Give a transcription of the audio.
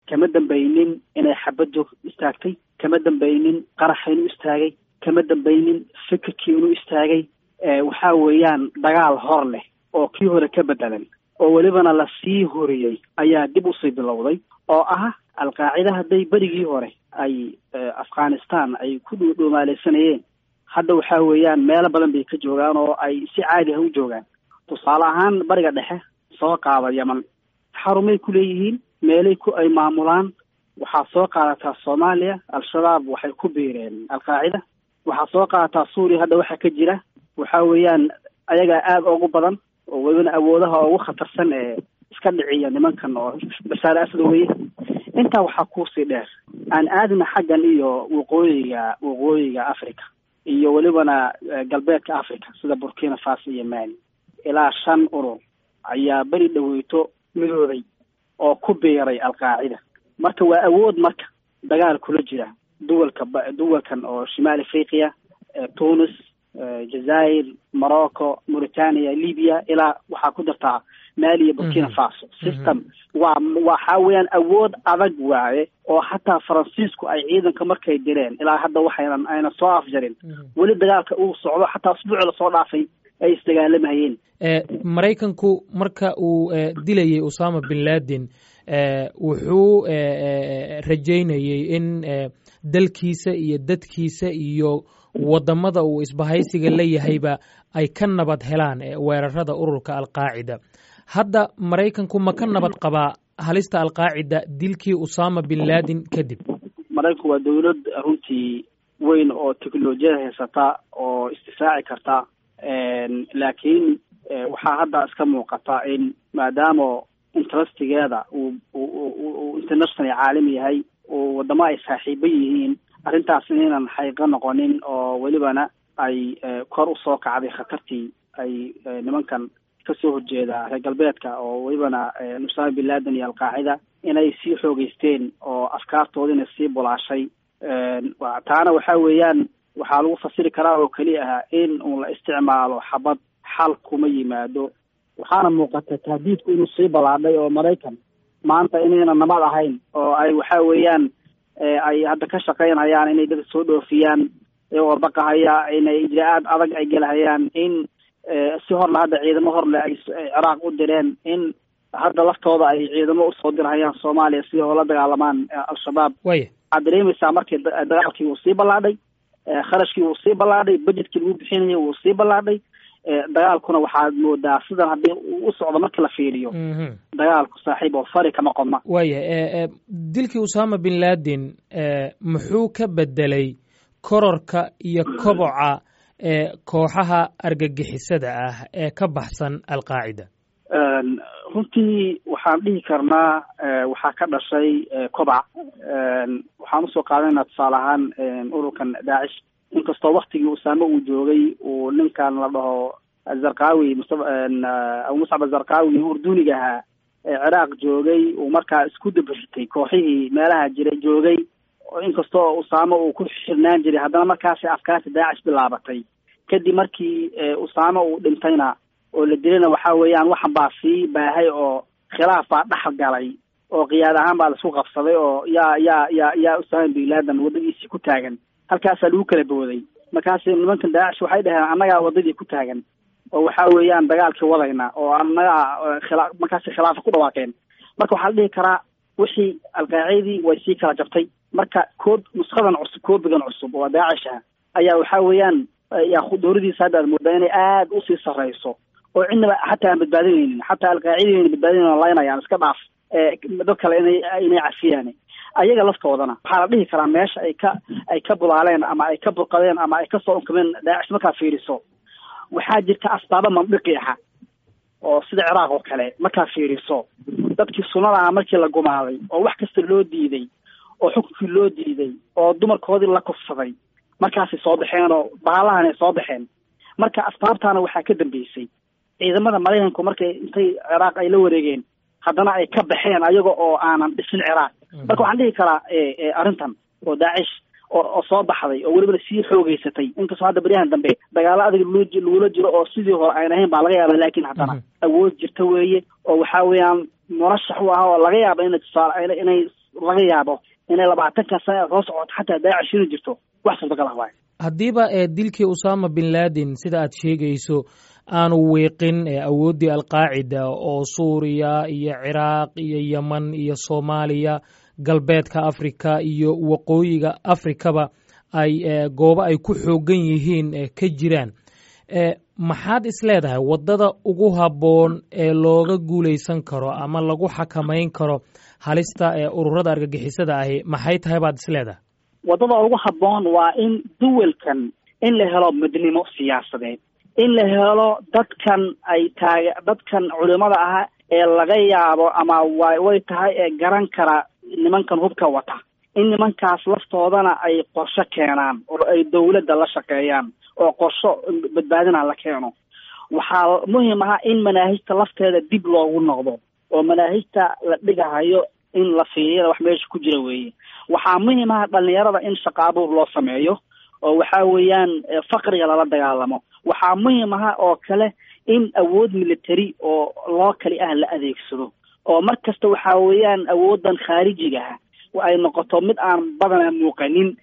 kama dambaynin inay xabad joog istaagtay kama dambaynin qaraxa inuu istaagay kama dambaynin fikirkii inuu istaagay waxaa weeyaan dagaal hor leh oo kii hore ka bedelan oo welibana lasii horiyey ayaa dib usii bilowday oo ah alqaacida hadday berigii hore ay afghanistan ay ku dhuumaaleysanayeen hadda waxaa weeyaan meelo badan bay ka joogaan oo ay si caadi ah u joogaan tusaale ahaan bariga dhexe soo qaada yeman xarumay ku leeyihiin meelay ku ay maamulaan waxaa soo qaadataa soomaaliya al-shabaab waxay ku biireen alqaacida waxaa soo qaadataa suuriya hadda waxaa ka jira waxaa weeyaan ayagaa aada ugu badan oo welibana awoodaha ugu khatarsan ee iska dhiciya nimankan oo bashaar asad weye intaa waxaa kuusii dheer aan aadna xaggan iyo waqooyiga waqooyiga africa iyo welibana galbeedka africa sida burkina faso iyo mali ilaa shan urur ayaa beri dhaweyto midooday oo ku biiray alqaacida marka waa awood marka dagaal kula jira duwalka duwalkan oo shimaal afriqiya tunis jazair morocco mauritania libya ilaa waxaa ku dartaa mali iyo burkina faso system waa waxa weeyaan awood adag waaye oo xataa faransiisku ay ciidanka markay direen ilaa hadda waxaynan ayna soo afjarin weli dagaalka uu socdo xataa usbuuci lasoo dhaafay ay isdagaalamayeen maraykanku marka uu dilayay usama bin laden wuxuu rajaynayey in dalkiisa iyo dadkiisa iyo wadamada uu isbahaysiga la yahayba ay ka nabad helaan weerarada ururka alqaacida hadda maraykanku ma ka nabad qabaa halista alqaacida dilkii usama bin laden kadib maraykanku waa dowlad runtii weyn oo technolojiyada haysata oo isdifaaci karta laakiin waxaa hadda iska muuqata in maadaama interestigeeda uu uu international caalami yahay oo wadamo ay saaxiibo yihiin arrintaas inaynan xaqiiqo noqonin oo welibana ay kor usoo kacday khatartii ay nimankan kasoo horjeeda reer galbeedka oo welibana usama bin laden iyo alqaacida inay sii xoogeysteen oo afkaartoodina sii bulaashay taana waxa weeyaan waxaa lagu fasiri karaa oo keliya ah in uun la isticmaalo xabad xal kuma yimaado waxaana muuqata tahdiidku inuu sii ballaadhay oo maraykan maanta inayna nabad ahayn oo ay waxa weeyaan ay hadda ka shaqaynayaan inay dadka soo dhoofiyaan iyagoo baqahaya inay ijraa-aad adag ay gelahayaan in si horle hadda ciidamo horle ay ciraaq u direen in hadda laftooda ay ciidamo usoo dirhayaan soomaaliya si oo la dagaalamaan al-shabaab waya waxaad dareemaysaa markii dagaalkii wuu sii ballaadhay kharashkii wuu sii ballaadhay budgetkii lagu bixinayay wuu sii ballaadhay dagaalkuna waxaad moodaa sidan haddii u socdo marka la fiiriyo dagaalku saaxiib oo fari kama qodna waya dilkii usama bin laden muxuu ka bedelay kororka iyo koboca kooxaha argagixisada ah ee ka baxsan alqaacida runtii waxaan dhihi karnaa waxaa ka dhashay kobac waxaan usoo qaadanaa tusaale ahaan ururkan daacish inkastoo waktigii usaame uu joogay uu ninkan la dhaho zarqawi abu muscab azarqawi urduniga ahaa ciraaq joogay uu markaa isku dabritay kooxihii meelaha jira joogay inkastoo usaame uu ku xirnaan jiray haddana markaasi afkaarta daacish bilaabatay kadib markii usaame uu dhintayna oo la dilayna waxa weeyaan waxan baa sii baahay oo khilaaf baa dhex galay oo qiyaad ahaan baa laisku qabsaday oo yaa yaa yaa yaa usaama bin laden waddadiisii ku taagan halkaasaa lagu kala booday markaasi nimankan daacish waxay dhaheen annagaa waddadii ku taagan oo waxa weeyaan dagaalkii wadayna oo annagaa khila markaasi khilaafa ku dhawaaqeen marka waxaa la dhihi karaa wixii alqaacidii way sii kala jabtay marka koob nuskadan cusub koobigan cusub oo daacish ah ayaa waxa weeyaan yaa dowladiisa hadda aad moodaa inay aada usii sarreyso oo cidnaba xataa aan badbaadinaynin xataa alqaacidayna badbaadinayn oo laynayaan iska dhaaf dad kale inay inay cafiyaan ayaga laftoodana waxaa la dhihi karaa meesha ay ka ay ka bulaaleen ama ay ka burqadeen ama ay kasoo unkameen daacish markaa fiiriso waxaa jirta asbaabo mandiqi aha oo sida ciraaq oo kale markaa fiiriso dadkii sunnada aha markii la gumaaday oo wax kasta loo diiday oo xukunkii loo diiday oo dumarkoodii la kufsaday markaasay soo baxeen oo baalahanay soo baxeen marka asbaabtaana waxaa ka dambeysay ciidamada maraykanku markay intay ciraaq ay la wareegeen haddana ay ka baxeen ayaga oo aanan dhisin ciraaq marka waxaan dhihi karaa arrintan oo daacish oo oo soo baxday oo welibana sii xoogeysatay inkastoo hadda beryahan dambe dagaalo adag lagula jiro oo sidii hore ayn ahayn baa laga yaaba laakiin haddana awood jirta weeye oo waxa weeyaan murashax u ah oo laga yaaba inay tusaale inay laga yaabo inay labaatanka sane soo socoto xataa daacish ina jirto wax suurtagal ah waayo haddiiba dilkii usama bin laden sida aad sheegayso aanu wiiqin awooddii alqaacida oo suuriya iyo ciraaq iyo yeman iyo soomaaliya galbeedka africa iyo waqooyiga afrikaba ay goobo ay ku xoogan yihiin ka jiraan maxaad isleedahay waddada ugu habboon ee looga guulaysan karo ama lagu xakamayn karo halista ee ururada argagixisada ahi maxay tahay baad isleedahay waddada ugu habboon waa in duwalkan in la helo midnimo siyaasadeed in la helo dadkan ay taag dadkan culimada ah ee laga yaabo ama wa way tahay ee garan kara nimankan hubka wata in nimankaas laftoodana ay qorsho keenaan oo ay dawladda la shaqeeyaan oo qorsho badbaadina la keeno waxaa muhiim aha in manaahijta lafteeda dib loogu noqdo oo manaahijta la dhigahayo in la fiiriyada wax meesha ku jira weeye waxaa muhiim aha dhalinyarada in shaqaabuur loo sameeyo oo waxa weeyaan faqriga lala dagaalamo waxaa muhiim aha oo kale in awood military oo loo kali ah la adeegsado oo mar kasta waxa weeyaan awoodan khaarijiga ah ay noqoto mid aan badanaa muuqanin